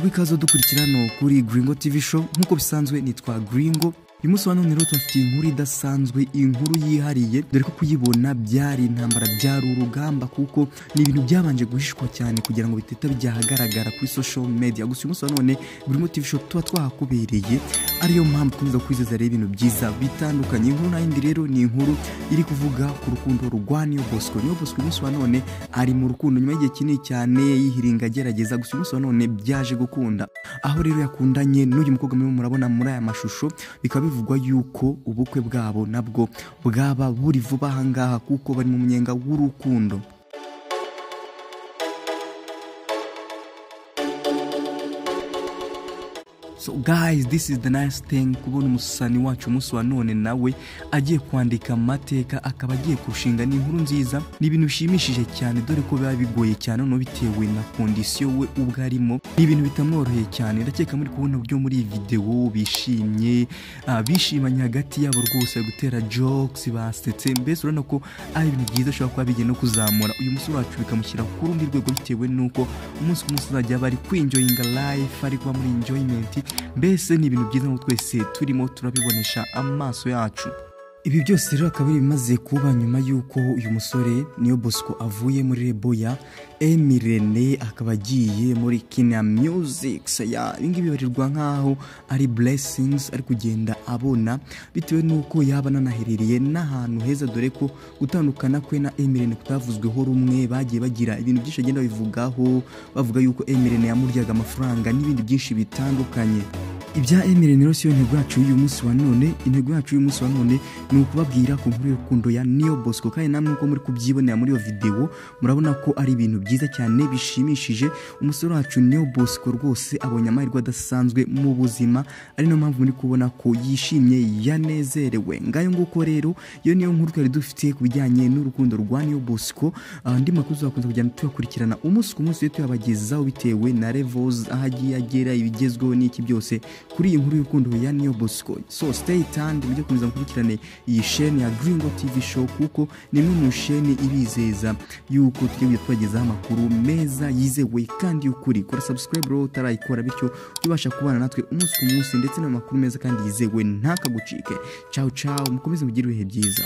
ikaze dukurikira hano kuri Gringo TV Show nk'uko bisanzwe nitwa Gringo uyu munsi wa none rero tubafitiye inkuru idasanzwe inkuru yihariye dore ko kuyibona byari intambara byari urugamba kuko ni ibintu byabanje guhishwa cyane kugira ngo bitita byahagaragara kuri social media gusa uyu munsi wa none Gringo TV Show tuba twahakubereye ariyo mpamvu dukomeza kwizeza rero ibintu byiza bitandukanye inkuru nayindi rero ni inkuru iri kuvuga ku rukundo rwa Niyo Bosco Niyo Bosco uyu munsi wa none ari mu rukundo nyuma y'igihe kinini cyane yihiringa agerageza gusa uyu munsi wa none byaje gukunda aho rero yakundanye n'uyu mukobwa murimo murabona muri aya mashusho bikaba bivugwa yuko ubukwe bwabo nabwo bwaba buri vuba ahangaha kuko bari mu munyenga w'urukundo so guys this is the nice thing kubona umusani wacu umunsi wa none nawe agiye kwandika amateka akaba agiye kurushinga ni inkuru nziza ni ibintu bishimishije cyane dore ko biba bigoye cyane noneho bitewe na kondisiyo we ubwo arimo ni ibintu bitamworoheye cyane ndakeka muri kubona uburyo muri iyi videwo bishimye ah, bishimanye hagati yabo rwose bari gutera jokes basetse mbese urabona ko ari ibintu byiza ashobora kuba bigiye no kuzamura uyu munsi wacu bikamushyira ku rundi rwego bitewe n'uko umunsi ku munsi azajya aba ari kwinjoyinga life ari kuba muri enjoyment mbese ni ibintu byiza ngo twese turimo turabibonesha amaso yacu ibi byose rero akaba ari ibimaze kuba nyuma y'uko uyu musore niyo bosco avuye muri reboya emirene akaba agiye muri kina music ya ibingibi bibarirwa nk'aho ari blessings ari kugenda abona bitewe n'uko yaba ananaherereye n'ahantu heza dore ko gutandukana kwe na emirene kutavuzweho rumwe bagiye bagira ibintu byinshi bagenda babivugaho bavuga yuko emirene yamuryaga amafaranga n'ibindi byinshi bitandukanye ibya Emile rero siyo intego yacu y'uyu munsi wa none intego yacu y'uyu munsi wa none ni ukubabwira ku nkuru y'urukundo ya Neo Bosco kandi namwe uko muri kubyibonera muri iyo videwo murabona ko ari ibintu byiza cyane bishimishije umusore wacu Neo Bosco rwose abonye amahirwe adasanzwe mu buzima ari nayo mpamvu muri kubona ko yishimye yanezerewe ngayo nguko rero iyo niyo nkuru twari dufite ku bijyanye n'urukundo rwa Neo Bosco Ah, andi makuru tuzakomeza kujyana tuyakurikirana umunsi ku munsi rero tuyabagezaho bitewe na levels aho agiye agera ibigezweho n'iki byose kuri iyi nkuru y'urukundo ya Neo Bosco. So stay tuned mujye komeza mukurikirane iyi sheni ya Gringo TV show kuko ni imwe mu sheni ibizeza yuko tugiye kujya tubagezaho amakuru meza yizewe kandi y'ukuri. Kora subscribe rero utarayikora bityo ujye ubasha kubana natwe umunsi ku munsi ndetse n'amakuru meza kandi yizewe ntakagucike. Ciao ciao mukomeze mugire ibihe byiza.